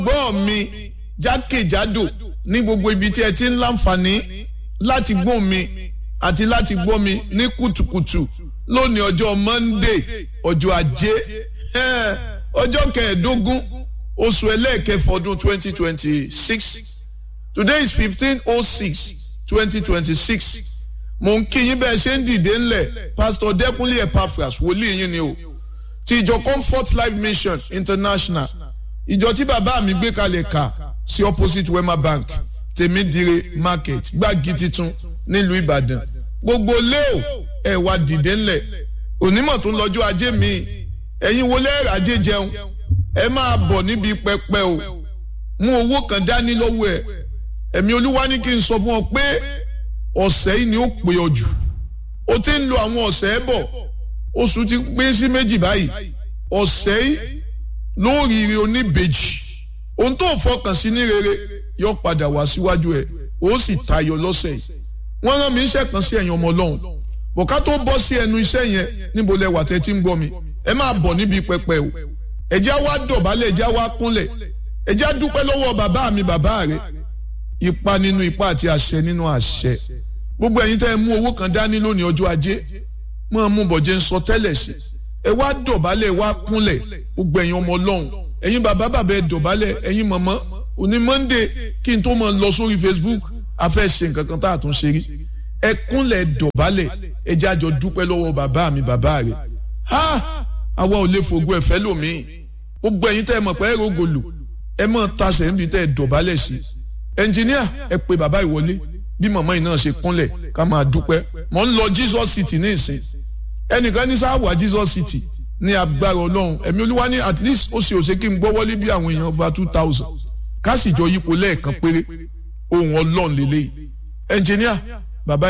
gbọ́ mi jákèjádò ní gbogbo ibi tí ẹ ti ń láǹfààní láti gbọ́ mi àti láti gbọ́ mi ní kùtùkùtù lónìí ọjọ́ Monday ọjọ́ ajé ọjọ́ kẹẹ̀ẹ́dógún oṣù ẹlẹ́ẹ̀kẹfọ́ ọdún twenty twenty six today is fifteen oh six twenty twenty six mo ń kí yín bẹ́ẹ̀ ṣe ń dìde ńlẹ̀ pastor Dẹ́kunlé Epaphras wòlíì yín ni o ti ìjọ Comfort Life Mission International ìjọ tí bàbá mi gbé kalẹ̀ kà sí opposite Wema Bank tèmídìrè market gbági titun nílùú Ìbàdàn gbogbo léo ẹ wá dìde ńlẹ̀ onímọ̀ tó ń lọ́jọ́ ajé mi ẹ̀yin wo lẹ́ẹ̀rẹ̀ ajé jẹun ẹ máa bọ̀ níbi pẹpẹ o mú owó kan dání lọ́wọ́ ẹ̀ ẹ̀mí olúwa ní kí n sọ fún ọ pé ọ̀sẹ̀ yìí ni ó pè ọ jù o ti ń lo àwọn ọ̀sẹ̀ bọ̀ oṣù ti pín sí méjì báyìí ọ̀sẹ̀ yìí lóríire oníbejì ohun tó fọkàn sí ní rere yóò padà wá síwájú ẹ̀ ó sì tayọ lọ́sẹ̀ yìí wọ́n rán mi iṣẹ́ kan sí ẹ̀yin ọmọ ọlọ́run bọ̀ká tó bọ́ sí ẹnu iṣẹ́ yẹn níbo lẹ wà tẹ́ tí ń gbọ́ mi ẹ máa bọ̀ níbi pẹpẹ o ẹjẹ́ wá dọ̀bálẹ̀ ẹjẹ́ wá kúnlẹ̀ ẹjẹ́ dúpẹ́ lọ́wọ́ bàbá mi bàbá rẹ̀ ipa nínú ipa àti àṣẹ nínú àṣẹ gbogbo ẹ̀yin tẹ́ ẹ mú owó kan dání lónìí ọjọ́ ajé máa mú bọ̀jẹ̀ ń sọ tẹ́lẹ̀ sí ẹ wá dọ̀bálẹ̀ wá kúnlẹ̀ gbogbo ẹ̀yin ọmọ ọlọ́run ẹ̀yin bàbá bàbá ẹ dọ̀bálẹ̀ ẹ̀yin màmá òní Monday kí n tó máa lọ sórí Facebook a fẹ́ ṣe nǹkan kan tá a tún ṣe rí ẹ kúnlẹ̀ dọ̀bálẹ̀ ẹ jẹ́ àjọ dúpẹ́ lọ́wọ́ bàbá mi bàbá rẹ̀ ha àwa ò lè fògo ẹ̀fẹ́ lòmíì gbogbo ẹ̀yin tẹ́ ẹ mọ̀ pé ẹ rògòlò ẹ mọ̀ tasẹ̀ níbi tẹ́ ẹ dọ̀bálẹ̀ sí ẹnjìníà ẹ pe bàbá ìwọlé bí màmá yìí náà ṣe kúnlẹ̀ ká máa dúpẹ́ mọ̀ ń lọ Jesus City ní ìsìn ẹnìkan ní sáwà Jesus City ní agbára ọlọ́run ẹ̀mí olúwa ní at least ó ṣe òṣè kí n gbọ́ wọlé bí àwọn èèyàn over two thousand ká sì jọ yípo lẹ́ẹ̀kan péré ohun ọlọ́run lélẹ́yìí ẹnjìníà